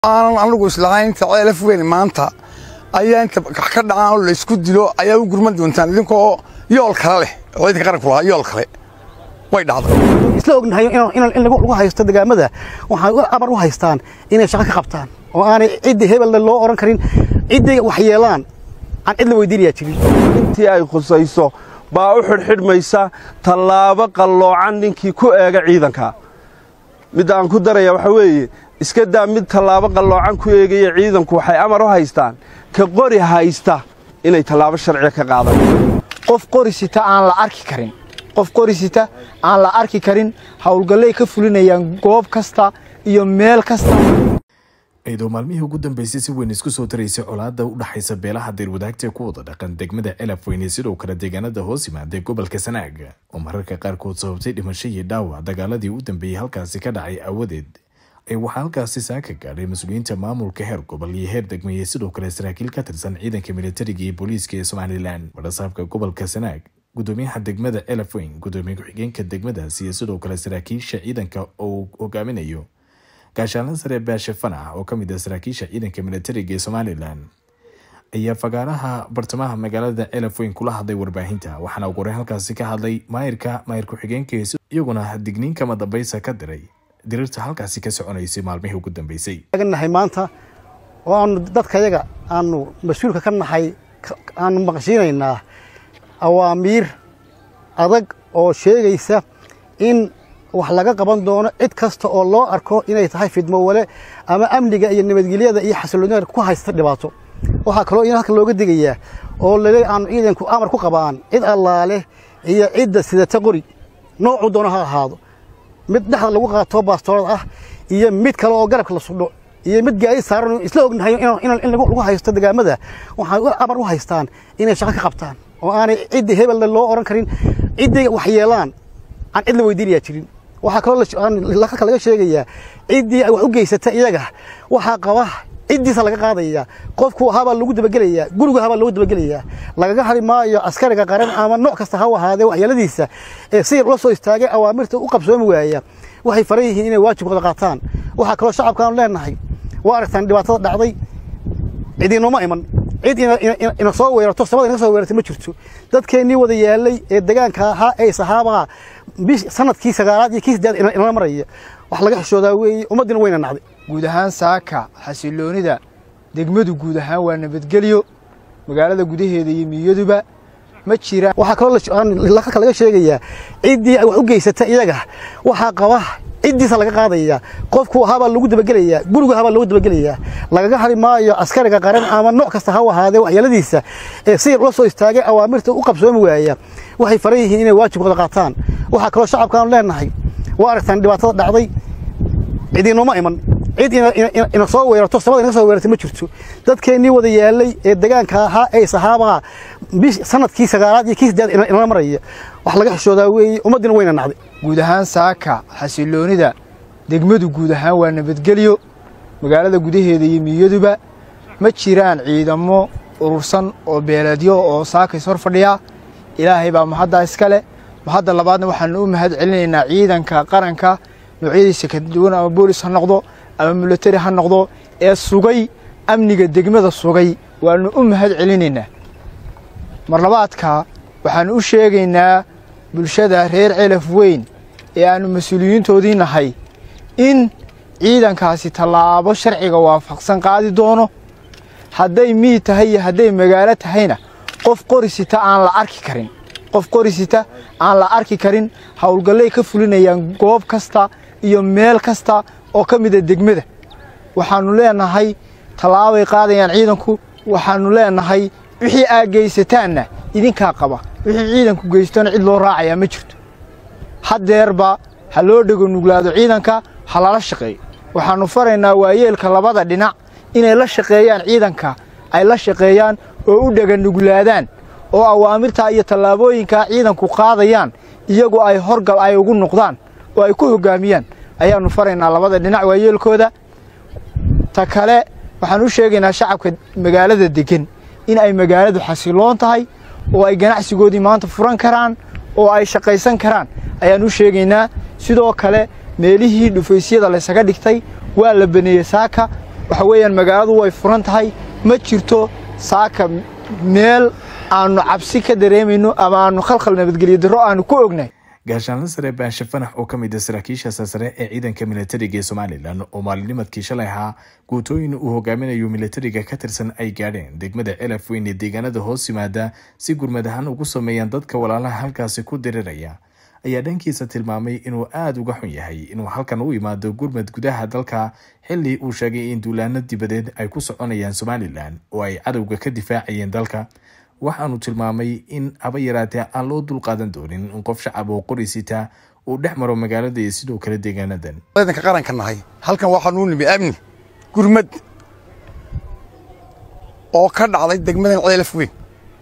aanan anigu islahayn inta ceelaf weyn maanta ayaa inta ka dhacaan oo la isku dilo ayaa u gurman doontaan idinkoo yool kale leh oo ciidanka qaranku lahaa yool kale way dhacday isla ognahay in lagu haysto degaamada waxay amar u haystaan inay shaqo ka qabtaan oo aanay ciddii hebelle loo odhan karin ciddii wax yeelaan aan cid la weydiinayaa jirin intii ay khusayso baa u xidhxidhmaysa tallaabo qalloocan ninkii ku eega ciidanka midda aan ku daraya waxaa weeye iska daa mid tallaabo qalloocan ku eegaya ciidanku waxay amar u haystaan ka qori haysta inay tallaabo sharciga ka qaadaan qof qorisita aan la arki karin qof qorisita aan la arki karin howlgallay ka fulinayaan goob kasta iyo meel kasta iyadoo maalmihii ugu dambeysay si weyn isku soo taraysay colaadda u dhaxaysa beelaha deerwadaagta ee ku wada dhaqan degmada elaf weyne sidoo kale deegaanada hoos yimaada gobolka sanaag oo mararka qaarkood sababtay dhimasho iyo dhaawac dagaaladii u dambeeyey halkaasi ka dhacay aawadeed ee waxaa halkaasi saaka gaadhay mas-uuliyiinta maamulka heer gobol iyo heer degmeeye sidoo kale saraakiil ka tirsan ciidanka militariga iyo booliiska ee somalilan warasaabka gobolka sanaag gudoomiyaha degmada elaf weyn gudoomiye ku-xigeenka degmadaasi iyo sidoo kale saraakiisha ciidanka oo uu hogaaminayo gaashaanla sare baashe fanax oo ka mid ah saraakiisha ciidanka militariga ee somalilan ayaa fagaaraha bartamaha magaalada elaf weyn kula hadlay warbaahinta waxaana ugu horey halkaasi ka hadlay maayirka maayir ku-xigeenka iyaguna digniin kama dambaysa ka diray diriirta halkaasi ka soconaysay maalmihii ugu dambeysay nahay maanta oo aanu dadkayaga aanu mas-uulka ka nahay aanu maqashiinaynaa awaamiir adag oo sheegaysa in wax laga qaban doono cid kasta oo loo arko inay tahay fidmo wale ama amniga iyo nabadgelyada iyo xasiloonida ku haysta dhibaato waxaa kaloo in halkan looga digayaa oo lale aanu ciidanku amar ku qabaan cid allaale iyo cidda sidata qori noocuu doono ha ahaado mid dhexda lagu qaato baastoorad ah iyo mid kale oo garabka la sudho iyo mid gaari saaran isla ognahay in lagu haysto degaamada waxay amar u haystaan inay shaqo ka qabtaan oo aanay ciddii hebelle loo odhan karin ciddii wax yeelaan aan cid la weydiinayaa jirin waxaa kaloo halka laga sheegayaa ciddii wax u geysata iyaga waxaa qaba ciddiisa laga qaadaya qofku habaa lagu dabagelayaa guriga habaa lagu dabagelayaa lagaga hari maayo askariga qaran ama nooc kasta ha ahaadee waxyeeladiisa ee si ula soo istaagay awaamirta u qabsoomi waaya waxay faran yihiin inay waajibkooda qaataan waxaa kaloo shacabkaanu leenahay waa aragtaan dhibaatada dhacday cidiinoma iman cid ina soo weerarto samada inaga soo weerartay ma jirto dadkeennii wada yaalay ee degaanka ahaa ee saxaabaha sanadkii sagaalaad iyo kii saddeed inala maraya wax laga xishoodaa weeye ummaddiina wayna nacday guud ahaan saaka xasiloonida degmadu guud ahaan waa nabadgelyo magaalada gudaheeda iyo miyaduba ma jiraan waxaa kaloo halka laga sheegayaa ciddii wax u geysata iyaga waxaa qaba ciddiisa laga qaadaya qofku habaa lagu dabagelayaa guriga habaa lagu dabagelayaa lagaga hari maayo askariga qaran ama nooc kasta ha ahaadee waxyeeladiisa ee si ula soo istaagay awaamirta u qabsoomi waaya waxay faran yihiin inay waajibkooda qaataan waxaa kaloo shacabkaanu leenahay waa aragtaan dhibaatada dhacday cidiinoma iman cid ina soo weerarto samada inaga soo weerartay ma jirto dadkeennii wada yaalay ee degaanka ahaa ee saxaabaha sanadkii sagaalaad iyo kii saddeed inala maraya wax laga xishoodaa weeye ummaddiina wayna nacday guud ahaan saaka xasiloonida degmadu guud ahaan waa nabadgelyo magaalada gudaheeda iyo miyaduba ma jiraan ciidamo urursan oo beeleedyo oo saakays hor fadhiya ilaahay baa mahaddaa iska leh mahadda labaadna waxaanu u mahad celinaynaa ciidanka qaranka noocyadiisa kala duwan ama boolis ha noqdo ama milatari ha noqdo ee sugay amniga degmada sugay waannu u mahad celinaynaa marlabaadka waxaannu u sheegaynaa bulshada reer celaf weyn ee aannu mas-uuliyiintoodii nahay in ciidankaasi tallaabo sharciga waafaqsan qaadi doono hadday miid tahay iyo hadday magaalo tahayna qof qorisita aan la arki karin qof qorisita aan la arki karin howlgallay ka fulinayaan goob kasta iyo meel kasta oo ka mida degmada waxaannu leenahay tallaabay qaadayaan ciidanku waxaannu leenahay wixii aa geysataanna idinkaa qaba wixii ciidanku geystona cid loo raacayaa ma jirto haddeerba ha loo dhego nuglaado ciidanka ha lala shaqeeyo waxaannu faraynaa waayeelka labada dhinac inay la shaqeeyaan ciidanka ay la shaqeeyaan oo u dhega nuglaadaan oo awaamirtaa iyo tallaabooyinkaa ciidanku qaadayaan iyagu ay horgal ay ugu noqdaan oo ay ku hoggaamiyaan ayaannu faraynaa labada dhinac waayeelkooda ta kale waxaan u sheegaynaa shacabka magaalada deggan in ay magaaladu xasiloon tahay oo ay ganacsigoodii maanta furan karaan oo ay shaqaysan karaan ayaan u sheegaynaa sidoo kale meelihii dhufaysyada laysaga dhigtay waa la baneeyey saaka waxa weeyaan magaaladu way furan tahay ma jirto saaka meel aanu cabsi ka dareemayno ama aanu khalkhal nabadgelyo darro aanu ku ognahay gaashaanla sare baashe fanax oo ka mid a saraakiisha sarsare ee ciidanka militariga ee somalilan oo maalinimadkii shalay ahaa guutooyin uu hogaaminayo militariga ka tirsan ay gaadheen degmada elaf weyn ee deegaanada hoos yimaada si gurmad ahaan ugu sameeyaan dadka walaalaha halkaasi ku diriraya ayaa dhankiisa tilmaamay inuu aada uga xun yahay inuu halkan u imaado gurmad gudaha dalka xilli uu sheegay in duulaano dibadeed ay ku soconayaan somalilan oo ay cadowga ka difaacayeen dalka waxaanu tilmaamay in haba yaraatee aan loo dulqaadan doonin in qof shacab oo qori sita uu dhex maro magaalada iyo sidoo kale deegaanadan ciidanka qaranka nahay halkan waxaanu nimi amni gurmad oo ka dhacday degmadan ceelaf weyn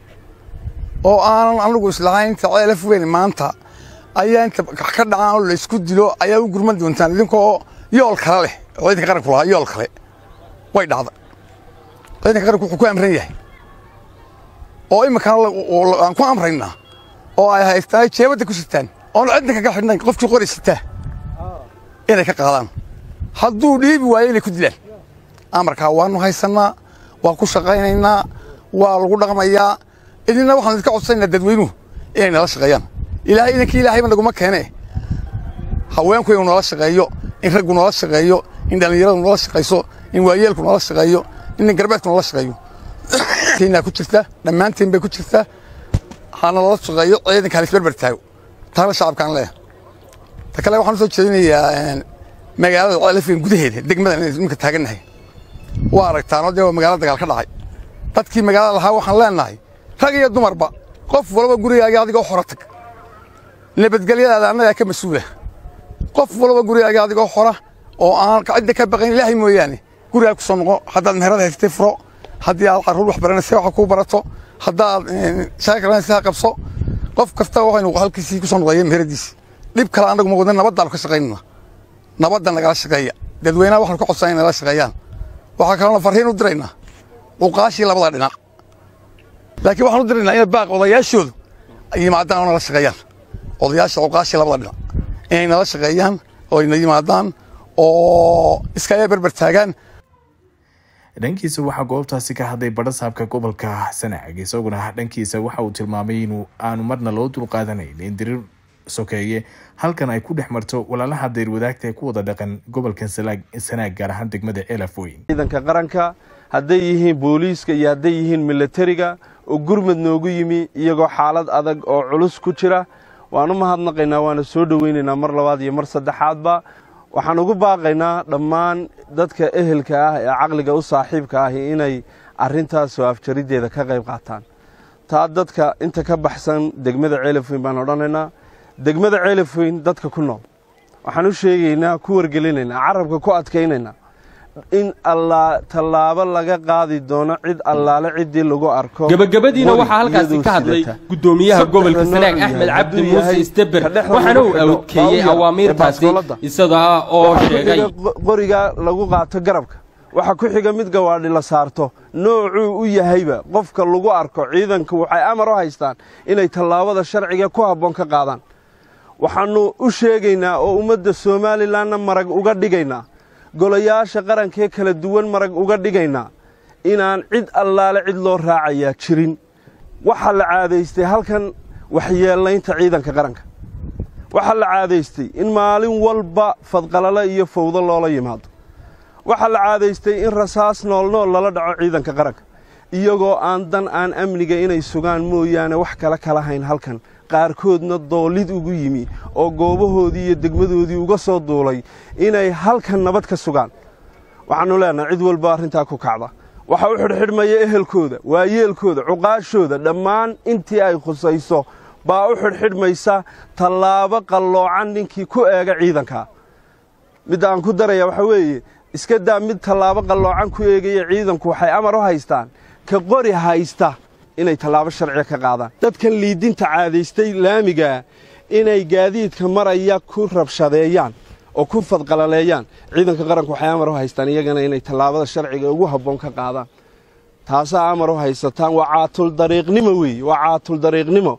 oo aanan anigu islahayn inta ceelaf weyn maanta ayaa inta ka dhacaan oo laysku dilo ayaa u gurman doontaan idinkoo yool kale leh oo ciidanka qaranku lahaa yool kale way dhacday ciidanka qaranku wuxuu ku amran yahay oo iminkana aan ku amraynaa oo ay haystaan jeebadda ku sitaan oon cidna kaga xidhnayn qofkii qori sitaa inay ka qaadaan hadduu dhiibi waayo inay ku dilaan amarkaa waanu haysannaa waa ku shaqaynaynaa waa lagu dhaqmayaa idinna waxaanu idinka codsanaynaa dadweynuhu inay nala shaqeeyaan ilaahay idankii ilaahayba naguma keene haweenku inuu nala shaqeeyo in raggu nala shaqeeyo in dhallinyaradu nala shaqayso in waayeelku nala shaqeeyo in garbeedku nala shaqeeyo kenya ku jirta dhammaantiin bay ku jirtaa hana lala shaqeeyo ciidanka halisberber taago taana shacabkaan leeyahay ta kale waxaan u soo jeedinayaa magaalada ceelafeen gudaheeda degmadan inay iminka taagannahay waa aragtaanoo dee waa magaalo dagaal ka dhacay dadkii magaalada lahaa waxaan leenahay rag iyo dumarba qof walba gurigaaga adigoo xora tag nabadgelyadaada annagaa ka mas-uula qof walba gurigaaga adigoo xora oo aan cidda ka baqayn ilaahay mooyaane gurigaa ku soo noqo haddaad meherada haystay furo haddii aad carruur wax baranaysa waxa kuu barato haddaad shaqa kalanaysa ha qabso qof kasta waxaynu halkiisii ku soo noqdaya meheradiisi dhib kale annagu ma wadna nabaddaanu ka shaqaynana nabadda nagala shaqeeya dadweynaha waxaanu ka codsanay nagala shaqeeyaan waxaa kaloona farriin u diraynaa uqaashii labada dhinac laakiin waxaan u diraynaa inay baaq odayaashoodu ay yimaadaan oo nala shaqeeyaan odayaasha uqaashii labada dhinac inay nala shaqeeyaan oo ayna yimaadaan oo iskaga berber taagaan dhankiisa waxaa goobtaasi ka hadlay badhasaabka gobolka sanaag isaguna dhankiisa waxa uu tilmaamay inuu aanu marna loo dulqaadanayn in dirir sokeeye halkan ay ku dhex marto walaalaha deyrwadaagta ee ku wada dhaqan gobolka sanaag gaar ahaan degmada elaf weyn ciidanka qaranka hadday yihiin booliiska iyo hadday yihiin milatariga oo gurmad noogu yimi iyagoo xaalad adag oo culus ku jira waan u mahadnaqaynaa waana soo dhoweynaynaa mar labaad iyo mar saddexaadba waxaan ugu baaqaynaa dhammaan dadka ehelka ah ee caqliga u saaxiibka ahi inay arrintaas soo afjariddeeda ka qayb qaataan taa dadka inta ka baxsan degmada ceelafweyn baan odhanaynaa degmada ceelafweyn dadka ku nool waxaan u sheegaynaa ku wargelinaynaa carabka ku adkaynaynaa in allaa tallaabo laga qaadi doono cid allaale ciddii lagu arko gabagabadiina waxaa halkaasi ka hadlay guddoomiyaha gobolka sanaag axmed cabdi muuse isteber waxaana uu awdkeeyey awaamiirtaasi isaga oo sheegay qoriga lagu qaato garabka waxaa ku xiga mid gawaadhi la saarto noocuu u yahayba qofka lagu arko ciidanku waxay amar u haystaan inay tallaabada sharciga ku habboon ka qaadaan waxaannu u sheegaynaa oo ummadda somalilanna marag uga dhigaynaa golayaasha qarankee kala duwan marag uga dhigaynaa inaan cid allaale cid loo raacayaa jirin waxaa la caadaystay halkan waxyeellaynta ciidanka qaranka waxaa la caadaystay in maalin walba fadqalalo iyo fawdo loola yimaado waxaa la caadaystay in rasaas noolnool lala dhaco ciidanka qaranka iyagoo aan dan aan amniga inay sugaan mooyaane wax kale kala hayn halkan qaarkoodna doolid ugu yimi oo goobahoodii iyo degmadoodii uga soo duulay inay halkan nabad ka sugaan waxaannu leenahay cid walba arrintaa ku kacda waxa u xidhxidhmaya ehelkooda waayeelkooda cuqaashooda dhammaan intii ay khusayso baa u xidhxidhmaysa tallaabo qalloocan ninkii ku eega ciidankaa midda aan ku daraya waxaa weeye iska daa mid tallaabo qalloocan ku eegaya ciidanku waxay amar u haystaan ka qori haysta inay tallaabo sharciga ka qaadaan dadkan liidinta caadaystay laamigaa inay gaadiidka maraya ku rabshadeeyaan oo ku fadqalaleeyaan ciidanka qaranku waxay amar u haystaan iyagana inay tallaabada sharciga ugu habboon ka qaadaan taasaa amar u haysataan waa caatul dariiqnimo weeye waa caatul dariiqnimo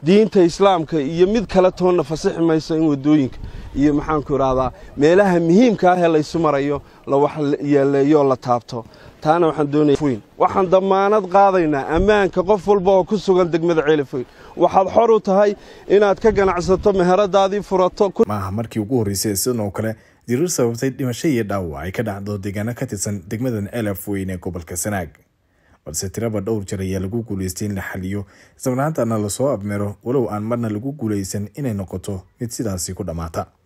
diinta islaamka iyo mid kale toonna fasixi mayso in waddooyinka iyo maxaanku idhahdaa meelaha muhiimka ah ee laysu marayo la wax yeeleeyooo la taabto taana waxaan doonaya waxaan dammaanad qaadaynaa ammaanka qof walba oo ku sugan degmada ceelifoyn waxaad xor u tahay inaad ka ganacsato meheradaadii furato maaha markii ugu horreysay sidan oo kale dirir sababtay dhimasho iyo dhaawac ay ka dhacdo deegaano ka tirsan degmadan elaf weyn ee gobolka sanaag balse tiraba dhowr jeer ayaa lagu guulaystay in la xaliyo islamarhaantana lasoo abmero walow aan marna lagu guulaysan inay noqoto mid sidaasi ku dhammaata